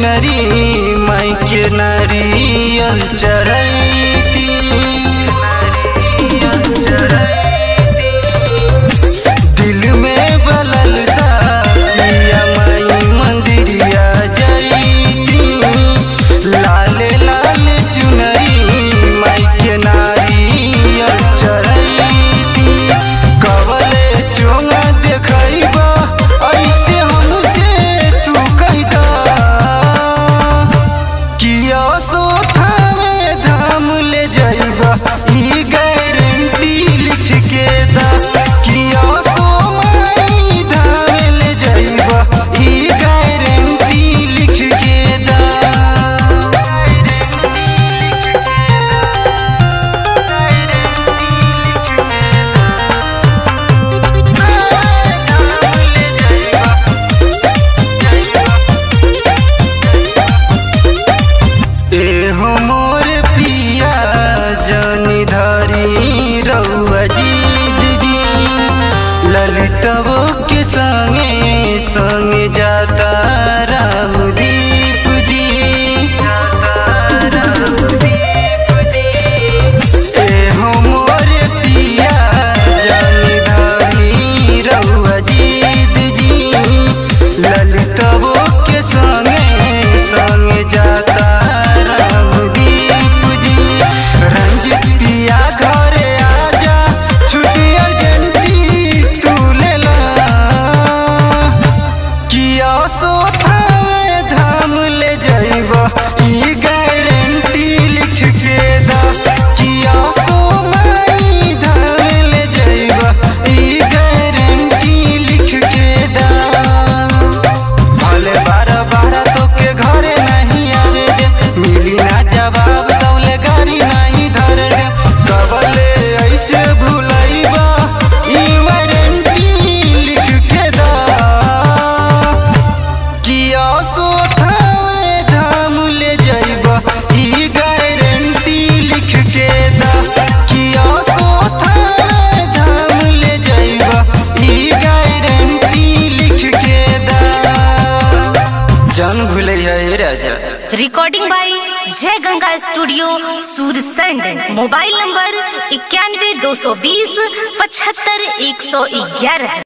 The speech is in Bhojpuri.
चुनरी माई के नारियल चढ़ैती दिल में बलल सा पिया माई मंदिरिया जैती लाल लाल चुनरी माई के नारियल चढ़ैती कवले चोंगा देखैबा ऐसे हमसे तू कहदा किया सोथावे धाम ले जाइबा ई गारंटी लिख के दा किया सो माई धाम ले जाइबा ई गारंटी लिख के दा एहो मोर पिया जनी धरी रउआ जीद जी ललितवो के संगे संगे जाता रामदीप जी एहो मोर पिया जनी धरी रउआ जीद जी ललितवो के संगे संगे जाता रामदीप जी रंजित पिया घरे आजा छुट्टी अर्जेंटी तू ले ला किया सोथावे धाम ले जाइबा ई गारंटी लिख के दा किया सो माई धाम ले जाइबा ई गारंटी लिख के दा भले बारह बारह तो के घरे नहीं आवे दे मिली ना जवाब तौले गाड़ी नहीं धरे दे कबले ऐसे भूलैबा ई वारंटी लिख के दा किया सोथावे धाम ले जाइबा ई गारंटी लिख के दा किया सोथावे धाम ले जाइबा ई गारंटी लिख के दा जान भूले है राजा recording by Jay Ganga studio Sursand mobile number इक्यानवे दो सौ बीस पचहत्तर एक सौ ग्यारह